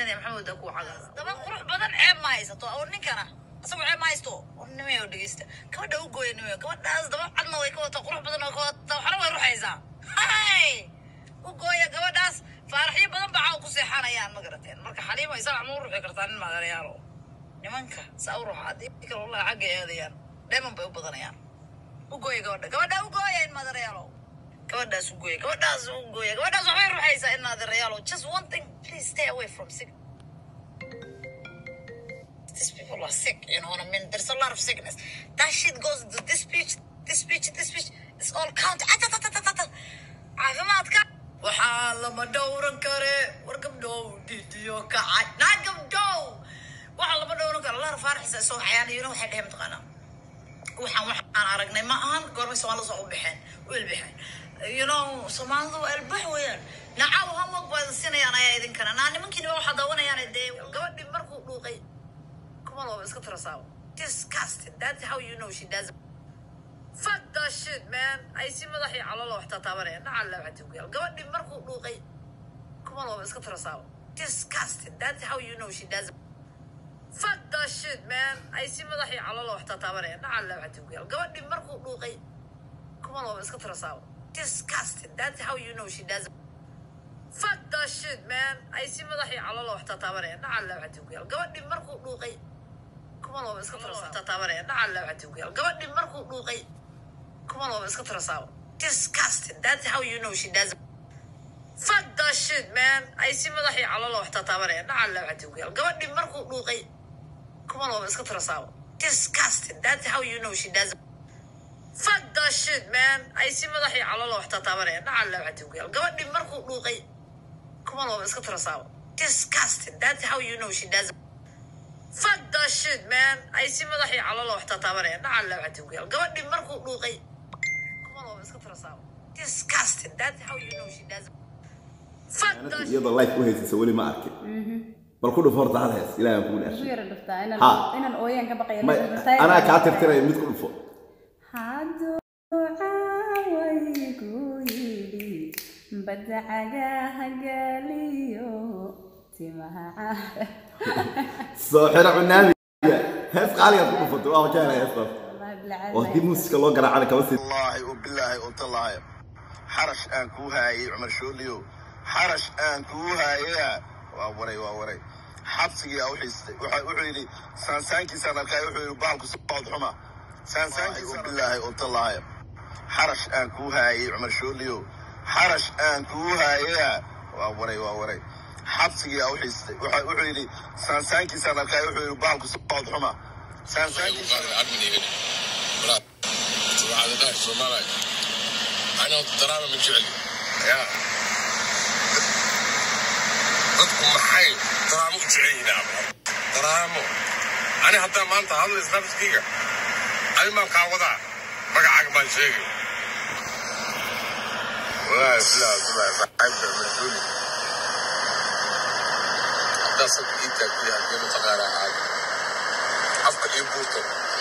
samaynaya maxamed daa ku cagaa daba qurux badan ceeb ma haysato oo ninkana isagoo ceeb ma haysto oo nimayo dhegeysta gabadha u gooya nimayo gabadhaas daba cadna way ka wata qurux badan oo ka wata waxna way ruxaysaa hay u gooya gabadhaas faaraxyo badan baa caaw ku seexanayaan ma garateen marka xaliima isaga ma u ruxi kartaa nin maadareyaalo nimanka saa u ruxa haddii kale wallahi xagga eedayaan dheeman bay u badanayaan u gooya gabadha gabadha u gooya in maadareyaalo gabadhaas u gooya gabadhaas u gooya gabadhaas waxbay ruxaysaa in maadareyaalo just one thing please stay away from sick these people are sick, you know what I mean? There's a lot of sickness. That shit goes to this speech, this speech, this speech. It's all count. caafimaadka waxaa lama dhowran kare war gabdhow didiyo kacay naa gabdhow waxaa lama dhowran kare lara faaraxisa soo cayaanayona waxay dheheen mataqaanaa waxaan waxaan aragnay ma ahan goormay soomaalida soo u baxeen u elbaxeen you know soomaalidu waa elbax weeyaan nacaw hamog baa idin siinayaan ayaa idinkana naa nimankiina waxaa daawanayaan dee gabadhii markuu dhuuqay kuma looba iska tirasaabo disgusting that's how you know she does fuck that shit man ay si madaxii calolo wax tataabanaya nacal la waxaa tugyal gabadhii markuu dhuuqay kuma looba iska tirasaabo disgusting that's how you know she does fuck that shit man ay si madaxii calolo wax tataabanaya nacal la waxaa tugyal gabadhii markuu dhuuqay kuma looba iska tirasaabo disgusting that's how you know she does fuck that shit man ay si madaxii calolo wax tataabanaya nacal la waxaa tugyal gabadhii markuu dhuuqay kuma looba iska tirasaabo tataabanaya nacal la waxaa tugyal gabadhii markuu dhuuqay kuma looba iska tirasaabo disgusting that's how you know she does fuck that shit man ay si madaxii calolo wax tataabanaya nacal la waxaa tugyal gabadhii markuu dhuuqay kuma looba iska tirasaabo disgusting that's how you know she does fuck that shit man ay si madaxii calolo wax tataabanaya nacal la waxaa tugyal gabadhii markuu dhuuqay kuma looba iska tirasaabo disgusting that's how you know she does fuck that shit man ay si madaxii calolo wax tataabanaya nacal la waxaa tugyal gabadhii markuu dhuuqay kuma looba iska tirasaabo disgusting that's how you know she does fuck that shit iyadoo life u haysaysa weli ma arkin bal ku dhufo horta hal hees ilaahay aan kugu Isu dhaashay yara dhuftaa inaan Ha. inaan ooyaan ka baqayo Ma- anaa kaa tirtiraya mid ku dhufo hadduu caawaygu yidhi badda cagaha galiyo timaha caara soo xiro cunaamiga hees qaaligaad ku dhufatay waa ka helay heestaas wallahi bilaa oo haddii muusiska loo garaacana kama sii والله وبالله قلت الله حرش ان كوهاي عمر شوليو حرش ان كوهاي واوري واوري حبسي او حيستي wuxuu yidhi saansaankiisaan arkay wuxuu yidhi baalku socod xuma saansaankiisa bilaahi qulta lahay xarash aan kuu haayay cumar shooliyo xarash aan kuu haaya waa waray waa waray xabsigii aa u xiistay wuxuu yidhi saansaankiisaan arkay wuxuu yidhi baalku socod xuma saansaankiisa أنا الدراما من جعلي يا dadku maxay daraamo u jecel yihiin abra daraamo ani haddaa maanta hadla isnafskayga ani maan kaa wadaa magacaaga baan sheegay wallaahi bilaa bilaa saxaybka mashuuli haddaa sabka ii taagtay haddii mataqaana aad afka ii buurto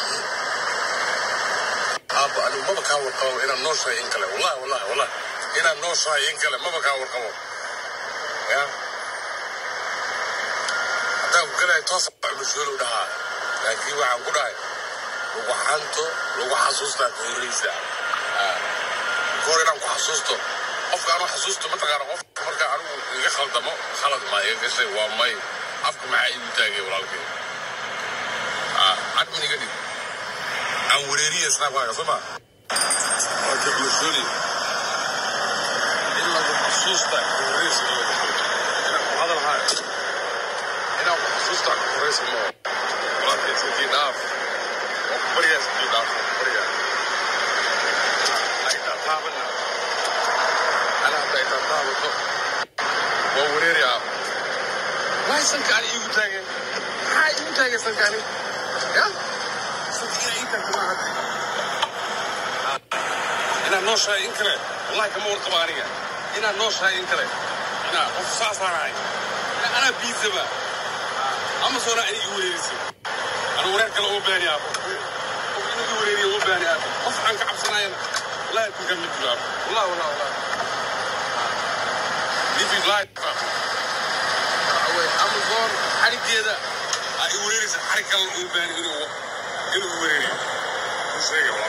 aabba anigu maba kaa warqabo inaan noo shahay in kale wallahi wallahi wallahi inaan noo shahay in kale maba kaa warqabo ya haddaan ku galayo toos mashuulu dhahaa laakiin waxaan ku dhahay lagu xanto lagu xasuustaa ka horreysa kahor inaan ku xasuusto qofka anuu xasuusto mataqaana qofka marka anigu iga khaldamo khalad maa iga gashay waa may afka maxaa igu taagay walaalkay cadmin iga dhig aan wareeriya snaabkaaga soo ma waa ka mashuuli in lagu xasuusta ka horreysa inaan ku hadal haayo inaan ku xasuusta ka horreysa ma walaalkay iskakii dhaaf waa ku baryaa iskakii dhaaf waa ku baryaa ay taataabana ana hadda ay taataabato waa wareeri ah waay sankaani iigu taageen maxaa iigu taageen sankaani ya sankiina ii taagta maaha inaad noo shahay in kale wallahi kama warqabo aniga inaad noo shahay in kale inaa qof saasaanahay anaa biisaba ama soona ani igu wareeriso anu wareer kale uma baani aabo qof inuu igu wareeriyo uma baani aabo qof aan ka cabsanayana wallahi kun ka mid jiro aabo wallahi wallahi wallahi living life away I'm going xarigeeda ay wereeraysa xarig kale uu baahan inuu inuu wereeriyo sheega